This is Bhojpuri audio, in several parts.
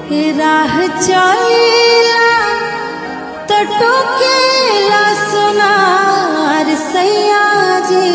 राह चलीला तो टोकेला सोनार सैया जी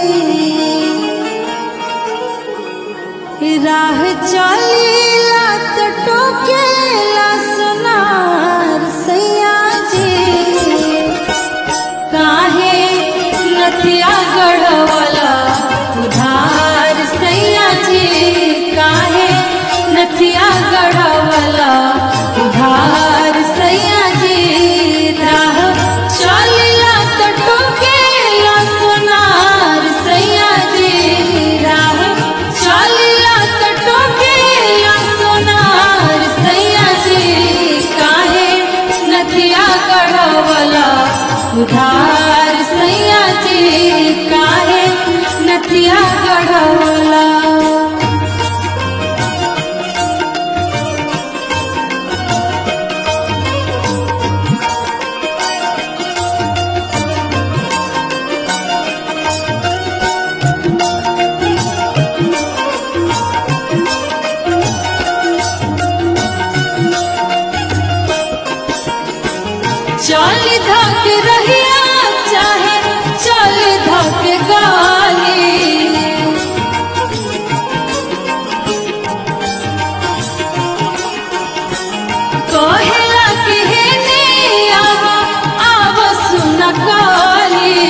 राह चलीला तो टोकेला सोनार सैया जी काहे नथिया गढ़वला उधार सैया जी काहे नथिया गढ़वला उधार सैया जी राह चलिला तो टोकेला सोनार सैया जी राह चलिला तो टोकेला सोनार सैया जी काहे नथिया गढ़वला उधार सैया जी काहे नथिया गढ़वला चल धक रहिया चाहे चल धक गाली कहेला कि हे ने आव आव सुन काली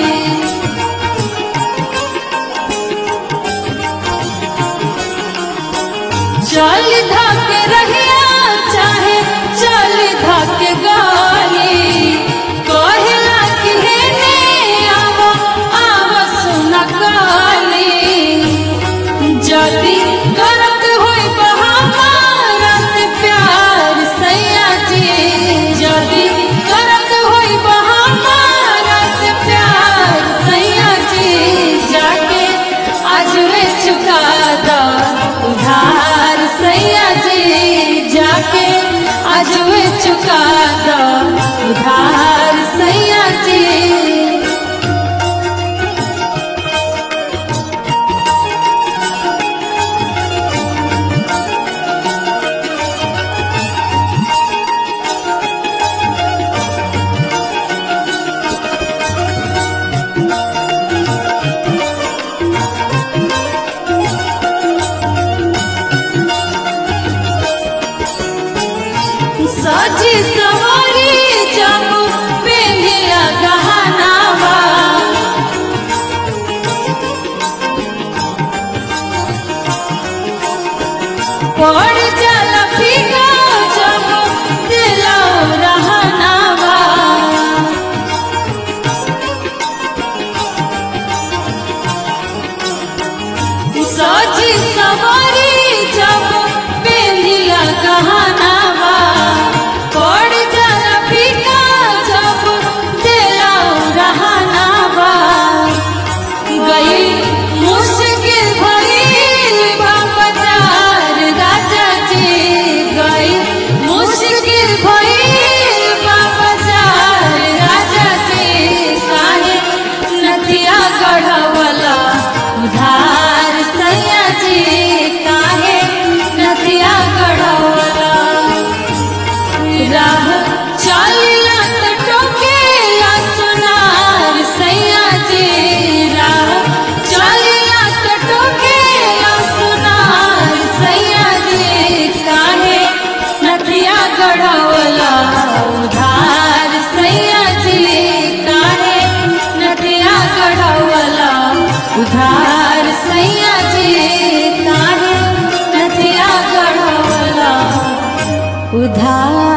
चल धक रहिया चाहे चल धक गाली कहेला कि हे ने आव आव सुन काली जदी करत होई बहामारा से प्यार सैया जी जदी करत होई बहामारा से प्यार सैया जी जाके आज वे चुका दा उधार सैया जी जाके आज वे चुका दा उधार सैया जी सजी सवारी जब पेंधिया गहनावा पड़ जाला फीका जब दिलो रहनावा सजी सवारी जब पेंधिया गहनावा पड़ जाला फीका जब दिलो रहनावा गई मुश्किल भइल बा बाजार राजा जी गई मुश्किल भइल बा बाजार राजा जी काहे नथिया गढ़वला उधार सैया जी काहे नथिया गढ़वला राह चलिला तो टोकेला सोनार सैया जी राह चलिला तो टोकेला सोनार सैया जी काहे नथिया गढ़वला उधार सैया जी काहे नथिया गढ़वला उधार सैया जी काहे नथिया गढ़वला उधार